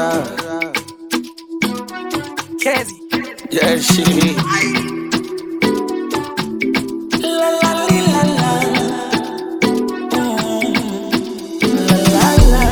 raha. Kezi. Yeah, she. La la li, la la. Mm. La la la.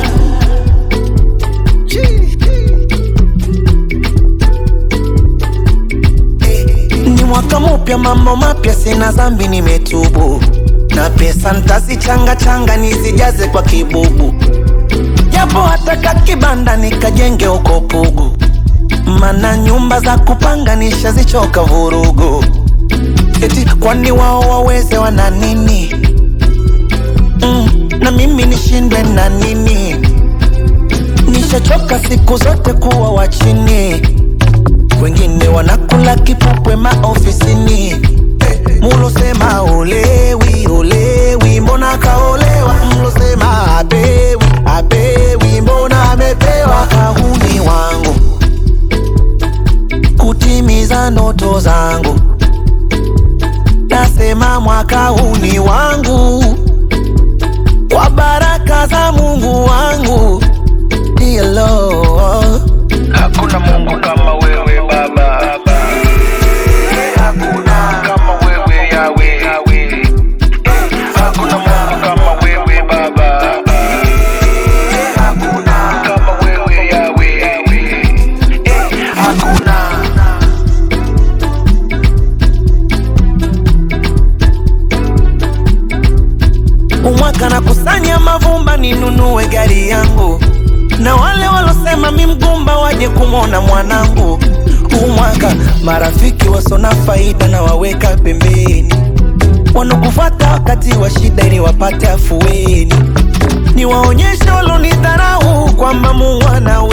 Ni mwaka mupya, mambo mapya, sina zambi, nimetubu na pesa ntazichanga changa nizijaze kwa kibubu, japo hataka kibanda nikajenge uko Pugu, mana nyumba za kupanga nishazichoka vurugu. Eti kwani wao waweze wana nini? Mm, na mimi nishindwe na nini? Nishachoka siku zote kuwa wa chini, wengine wanakula kipupwe maofisini. Mulosema olewi olewi, mbona kaolewa? Mlosema apewi apewi, mbona amepewa? Kahuni wangu kutimiza ndoto zangu, nasema mwaka huu ni wangu, kwa baraka za Mungu wangu. Dear Lord. Hakuna Mungu kama wewe Baba, hakuna kama wewe Yawe, hakuna Mungu kama wewe Baba, hakuna kama wewe Yawe, hakuna umwaka na kusanya mavumba ninunue gari yangu, na wale walosema mi mgumba waje kumwona mwanangu. Umwaka marafiki wasona faida na waweka pembeni, wanokufata wakati wa shida ili wapate afueni. Niwaonyeshe walonidharau kwamba Mungu anaweza